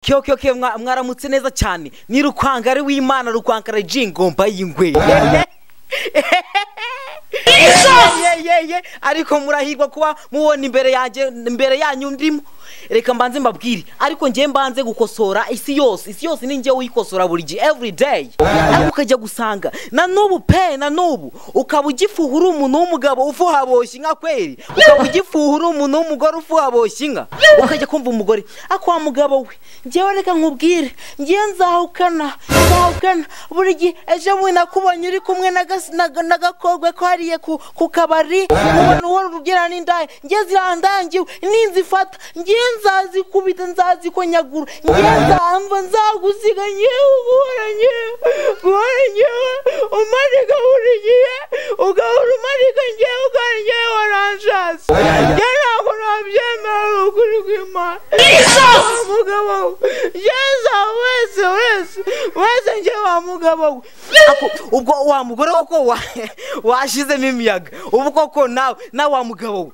kyoke kyoke mwaramutse neza cyane ni rukwangari w'imana rukwangara jingomba y'ingwe yeyeye ariko murahirwa kuba mubona imbere yanjye imbere yanyu ndimo reka mbanze mbabwire ariko njye mbanze gukosora isi yose isi yose ni njye uyikosora buri gihe every day ariko ukajya gusanga na n'ubu pe na n'ubu ukaba ugifuha uri umuntu w'umugabo ufuhaboshye inka kweri ukaba ugifuha uri umuntu w'umugore ufuhaboshye inka ukajya kumva umugore akwa mugabo we njyewe reka nkubwire njyewe nzahukana nzahukana buri gihe ejo bundi nakubonye uri kumwe n'agakobwa ko hariya ku kabari nkubona uwo rugira n'indaya njye zirandangiwe ninzifata njye nzazikubita nzazikonyagura njye nzamva nzagusiga nyewe guhora nyewe guhora nyewe umanika buri gihe ugahora umanika nyewe ugahora nyewe waranshatse njye ntabwo nabyemera ni ukuri kw'imana mugabo we njye nzaba wese wese wese njye wa mugabo we ubwo wa mugore koko washizemo imiyaga ubu koko nawe nawe wa mugabo we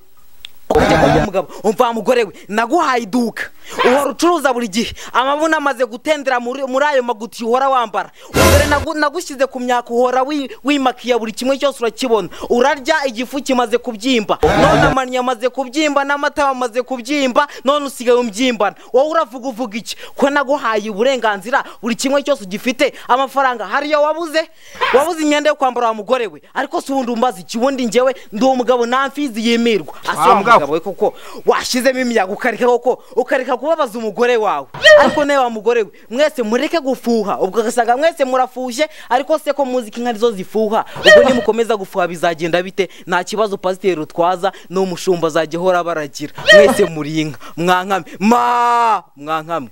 ukajya kumva umugabo umva wa mugore we naguhaye iduka uhora ucuruza buri gihe amabuno amaze gutendera muri ayo maguti uhora wambara umugore nagushyize ku myaka uhora wimakiya buri kimwe cyose urakibona urarya igifu kimaze kubyimba none amaniya amaze kubyimba n'amata amaze kubyimba none usigaye umbyimba wowe uravuga uvuga iki ko naguhaye uburenganzira buri kimwe cyose ugifite amafaranga hariyo wabuze wabuze imyenda yo kwambara wa mugore we ariko si ubundi umbaza iki ubundi ngewe ndi umugabo nta mfizi yimirwa asa wa mugabo we kuko washyizemo imiyaga ukareka koko ukareka kubabaza umugore wawe ariko nawe wa mugore we mwese mureke gufuha ubwo ugasanga mwese murafushye ariko se ko muzi ko inka arizo zifuha ubwo nimukomeza gufuha bizagenda bite nta kibazo pasiteri rutwaza ni umushumba azajya ahora baragira mwese muri inka mwankame ma mwankame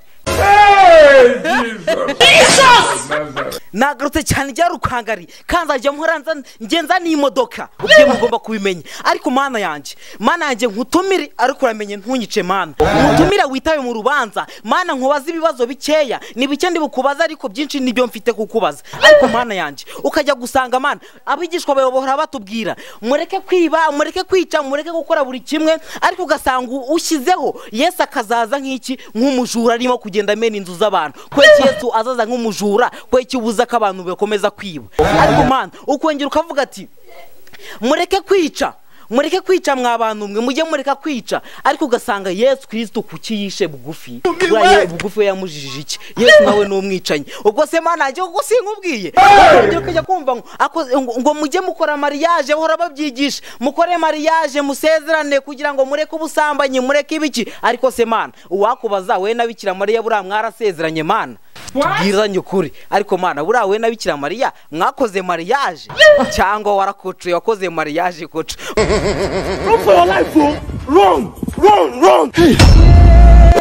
nagarutse cyane rya rukangari kanzajya nkoranza ngenza n'imodoka ubwe mugomba kubimenya ariko mana yanjye mana yanjye nkutumire ariko uramenye ntunyice mana nkutumire witabe mu rubanza mana nkubaza ibibazo bikeya ni bike ndi bukubaza ariko byinshi nibyo mfite kukubaza ariko mana yanjye ukajya gusanga mana abigishwa bawe bahora batubwira mureke kwiba mureke kwica mureke gukora buri kimwe ariko ugasanga ushyizeho yesi akazaza nk'iki nk'umujura arimo kugenda amena inzu z'abantu kweki yesu azaza nk'umujura kweki ubuza ko abantu bakomeza kwiba ariko mpamvu ukongera ukavuga ati mureke kwica mureke kwica mwa bantu mwe mujye mureka kwica ariko ugasanga yesu kirisito kuki yishe bugufi buriya bugufi we yamujijije iki yesu nawe ni umwicanyi ubwo se mwana nanjye kuko sinkubwiye nkubwiye ukajya kumva ngo mujye mukora mariyaje bahora babyigisha mukore mariyaje musezerane kugira ngo mureke ubusambanyi mureke ibiki ariko se mana uwakubaza we na bikira mariya buriya mwarasezeranye mana tubwizanye ukuri ariko mwana buriya we na bikira mariya mwakoze mariyaje cyangwa warakocuye wakoze mariyaje kocu run for your life o run run run.